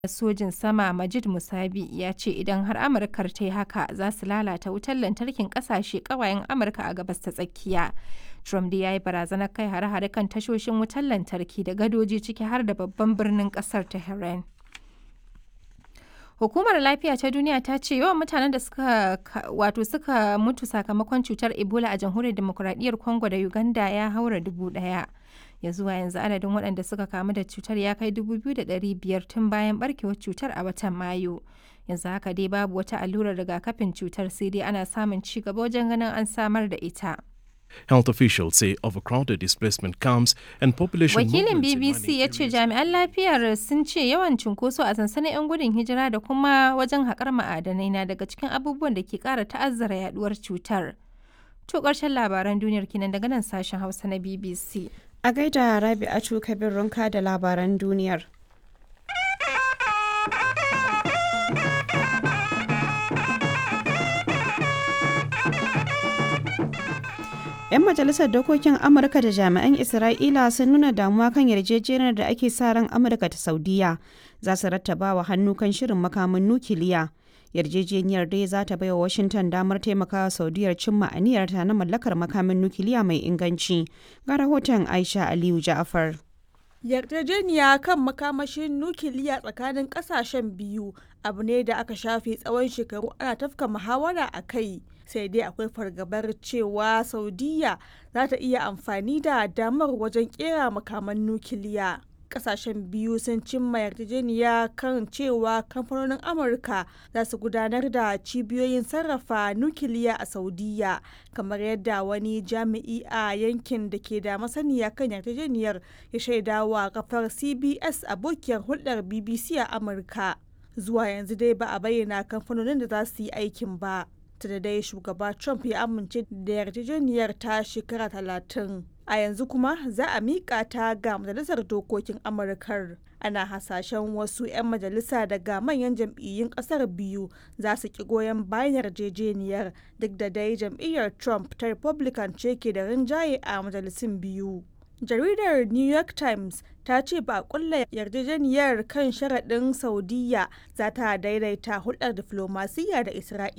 sojin sama Majid Musavi ya ce idan har Amurkar ta yi haka za su lalata wutar lantarkin kasashe ƙawayen Amurka a gabas ta tsakiya. Trump dai ya yi barazanar kai hare-hare kan tashoshin wutar lantarki da gadoji ciki har da babban birnin ƙasar Tehran. Hukumar Lafiya ta Duniya ta ce yawan mutanen da suka wato suka mutu sakamakon cutar Ebola a Jamhuriyar Demokuraɗiyyar Congo da Uganda ya haura dubu ɗaya. Ya zuwa yanzu adadin waɗanda suka kamu da cutar ya kai dubu biyu da ɗari biyar tun bayan barkewar cutar a watan Mayu. Yanzu haka dai babu wata allurar rigakafin cutar sai dai ana samun ci gaba wajen ganin an samar da ita. Health officials say overcrowded displacement camps and population Wakilin BBC ya ce jami'an lafiyar sun ce yawan cunkoso a sansanin 'yan gudun hijira da kuma wajen haƙar ma'adanai na daga cikin abubuwan da ke ƙara ta'azzara yaduwar cutar. To ƙarshen labaran duniyar kinan daga nan sashen Hausa na BBC. A gaida Rabi'atu Kabir Runka da labaran duniyar. 'Yan majalisar dokokin Amurka da jami'an Isra'ila sun nuna damuwa kan yarjejeniyar da ake sa ran Amurka ta Saudiya za su rattaba wa hannu kan shirin makamin nukiliya. Yarjejeniyar dai za ta baiwa Washington damar taimakawa Saudiyar cimma aniyarta na mallakar makamin nukiliya mai inganci. Ga rahoton Aisha Aliyu Ja'afar. yarjejeniya kan makamashin nukiliya tsakanin kasashen biyu abu ne da aka shafe tsawon shekaru ana tafka muhawara a kai sai dai akwai fargabar cewa saudiya za ta iya amfani da damar wajen kera makaman nukiliya kasashen biyu sun cimma yarjejeniya kan cewa kamfanonin amurka za su gudanar da cibiyoyin sarrafa nukiliya a saudiya kamar yadda wani jami'i a yankin da ke da masaniya kan yarjejeniyar ya shaida wa kafar cbs abokiyar hulɗar bbc a amurka zuwa yanzu dai ba a bayyana kamfanonin da za su yi aikin ba da dai shugaba trump ya amince da yarjejeniyar ta shekara talatin a yanzu kuma za a miƙa ta ga majalisar dokokin amurkar ana hasashen wasu 'yan majalisa daga manyan jam'iyyun ƙasar biyu za su ki goyon bayan yarjejeniyar duk da dai jam'iyyar trump ta republican ce ke da rinjaye a majalisun biyu jaridar new york times ta ce ba a kulla yarjejeniyar kan sharaɗin saudiya za ta daidaita hulɗar diflomasiyya da isra'ila